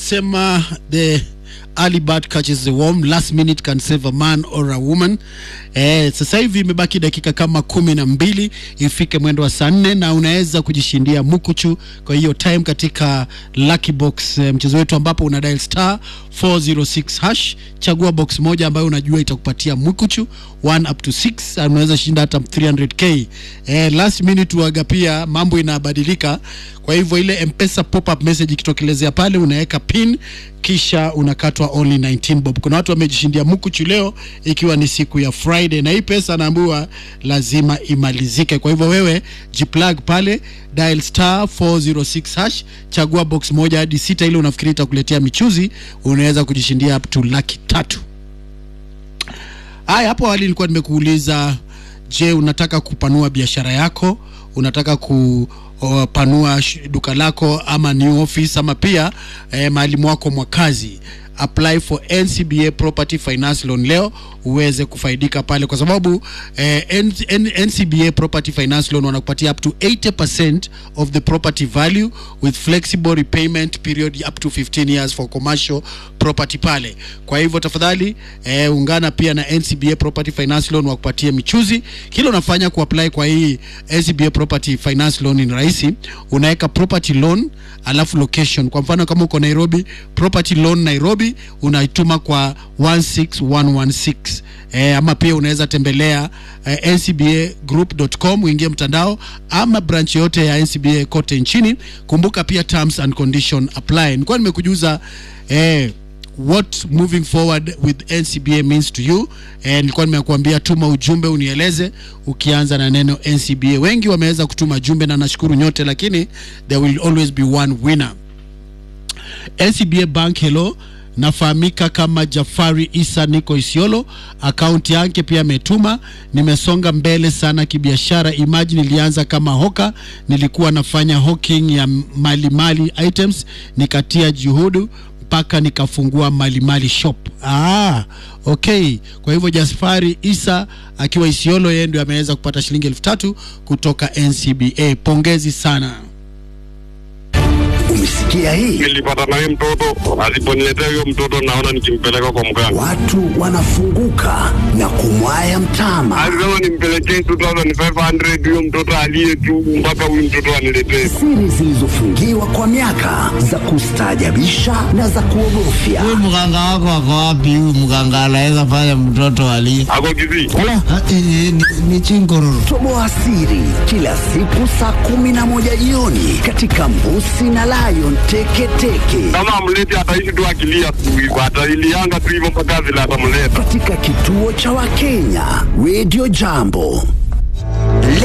wanasema the early bird catches the worm last minute can save a man or a woman eh, sasa hivi imebaki dakika kama kumi na mbili ifike mwendo wa saa nne na unaweza kujishindia mukuchu kwa hiyo time katika lucky box eh, mchezo wetu ambapo una dial star 406 hash chagua box moja ambayo unajua itakupatia mukuchu 1 up to 6 unaweza shinda hata 300k eh, last minute waga pia mambo inabadilika kwa hivyo ile mpesa pop up message ikitokelezea pale unaweka pin kisha unakatwa only 19 bob kuna watu wamejishindia mukuchu leo ikiwa ni siku ya friday na hii pesa naambiwa lazima imalizike kwa hivyo wewe jiplug pale dial star 406 hash chagua box moja hadi sita ile unafikiri itakuletea michuzi unaweza kujishindia up to laki tatu haya hapo awali nilikuwa nimekuuliza je unataka kupanua biashara yako unataka kupanua duka lako ama new office ama pia eh, mahali mwako mwa kazi apply for ncba property finance loan leo uweze kufaidika pale kwa sababu eh, N, N, ncba property finance loan wanakupatia up to 80% of the property value with flexible repayment period up to 15 years for commercial property pale kwa hivyo tafadhali eh, ungana pia na ncba property finance loan wakupatie michuzi kile unafanya kuapply kwa hii ncba property finance loan ni rahisi unaweka property loan alafu location kwa mfano kama uko nairobi property loan nairobi unaituma kwa 16116 eh, ama pia unaweza tembelea eh, ncbagroup.com uingie mtandao ama branch yote ya ncba kote nchini kumbuka pia terms and condition apply nilikuwa nimekujuza eh, what moving forward with ncba means to you eh, nilikuwa nimekuambia tuma ujumbe unieleze ukianza na neno ncba wengi wameweza kutuma jumbe na nashukuru nyote lakini there will always be one winner ncba bank hello nafahamika kama jafari isa niko isiolo akaunti yake pia ametuma nimesonga mbele sana kibiashara imaji nilianza kama hoka nilikuwa nafanya hawking ya malimali mali items nikatia juhudu mpaka nikafungua malimali shop ah, okay kwa hivyo jafari isa akiwa isiolo yeye ndio ameweza kupata shilingi elfu tatu kutoka ncba pongezi sana Umesikia hii? nilipata naye mtoto, asiponiletea huyo mtoto naona nikimpeleka kwa mganga. Watu wanafunguka na kumwaya mtama. Alisema nimpelekee 2500 huyo mtoto aliye tu mpaka huyu mtoto aniletee. Siri zilizofungiwa kwa miaka za kustaajabisha na za kuogofya. Huyu mganga wako ako wapi? Huyu mganga anaweza fanya mtoto alie. Ako Kisii. Ah, eh, eh, ni, ni chingororo. Toboa siri kila siku saa kumi na moja jioni katika Mbusi na Lion Teketeke Kama amleti ataishi tu akilia tu hivyo, atailianga tu hivyo mpaka vile atamleta. katika kituo cha Wakenya Radio Jambo.